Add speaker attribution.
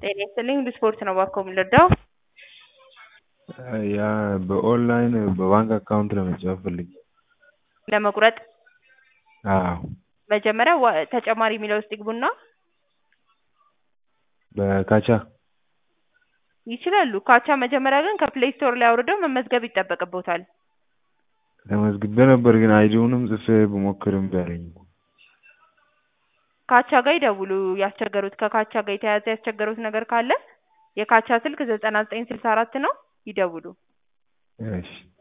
Speaker 1: ጤና ይስጥልኝ ብስፖርት ነው እባክዎ የምንረዳው?
Speaker 2: ያ በኦንላይን በባንክ አካውንት ለመጫወት ፈልጌ
Speaker 1: ለመቁረጥ
Speaker 2: አዎ
Speaker 1: መጀመሪያ ዋ ተጨማሪ የሚለው ውስጥ ይግቡና
Speaker 2: በካቻ
Speaker 1: ይችላሉ። ካቻ መጀመሪያ ግን ከፕሌይ ስቶር ላይ አውርደው መመዝገብ ይጠበቅብዎታል።
Speaker 2: ተመዝግቤ ነበር ግን አይዲውንም ጽፌ ብሞክር እምቢ አለኝ እኮ።
Speaker 1: ካቻ ጋር ይደውሉ ያስቸገሩት ከካቻ ጋር የተያያዘ ያስቸገሩት ነገር ካለ የካቻ ስልክ ዘጠና ዘጠኝ ስልሳ አራት ነው ይደውሉ።
Speaker 2: እሺ